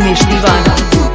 उमेश दीवाना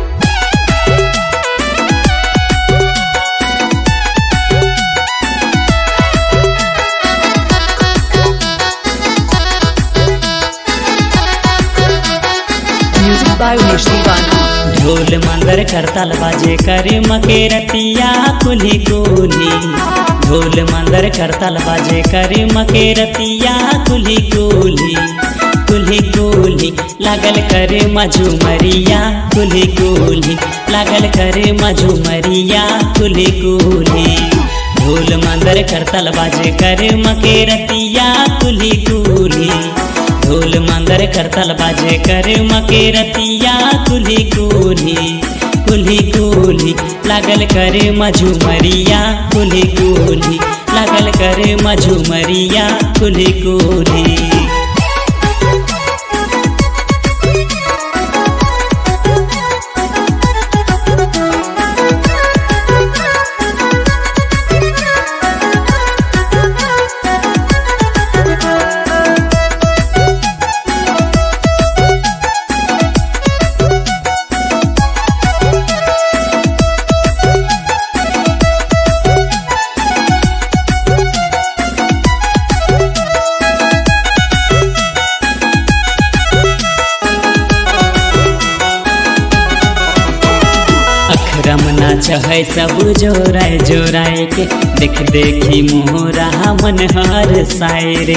music by Umesh दीवाना ढोल मंदर करतल बाजे करे मके रतिया कुली कुली ढोल मंदर करतल बाजे करे मके रतिया कुली कुली कुली कुली लागल करे मझुमरिया कुली कुली लागल करे मझुमरिया कुली कुली ढोल मंदर करतल बाजे करे मके रतिया कुली कुली ढोल मंदर करतल बाजे करे मके रतिया कुली कुली कुली कुली लागल करे मझुमरिया कुली कुली लागल करे मझुमरिया कुली कुली अखरम नाच है सब जोराए जोराए के देख देखी मोहरा मन हर सायरे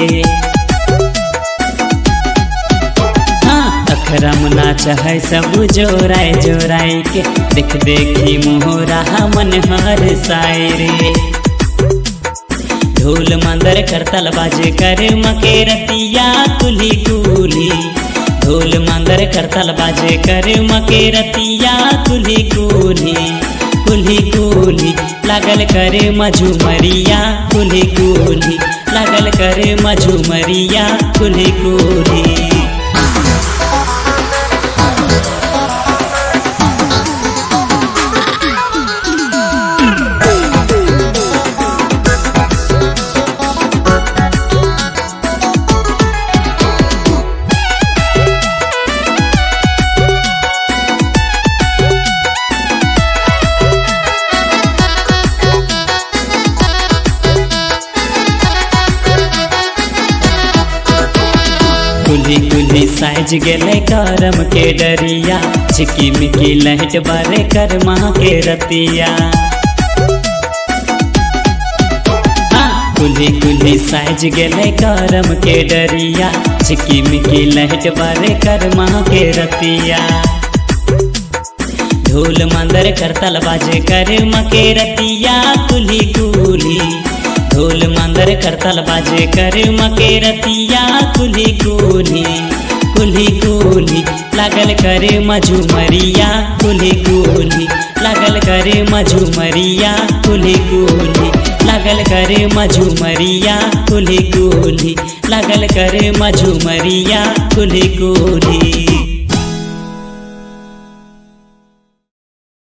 हाँ अखरम नाच है सब जोराए जोराए के देख देखी मोहरा मन हर सायरे ढोल मंदर करतल बाजे करे मके रतिया कुली कुली ढोल मंदर करतल बाजे करे मके रतिया कुली कुली कुली कुली लागल करे मझुमरिया कुली कुली लागल करे मझुमरिया कुली कुली कुली कुली साइज गेले करम के डरिया चिकी मिकी लहट बारे कर माँ के रतिया हाँ, कुली कुली साइज गेले करम के डरिया चिकी मिकी लहट बारे कर माँ के रतिया ढोल मंदर करतल बाजे करे मके रतिया कुली कुली ढोल मंदर करतल बाजे करे मके रतिया कुली कुली कुली कुली लागल करे मझुमरिया कुली कुली लागल करे मझुमरिया कुली कुली लागल करे मझुमरिया कुली कुली लागल करे मझुमरिया कुली कुली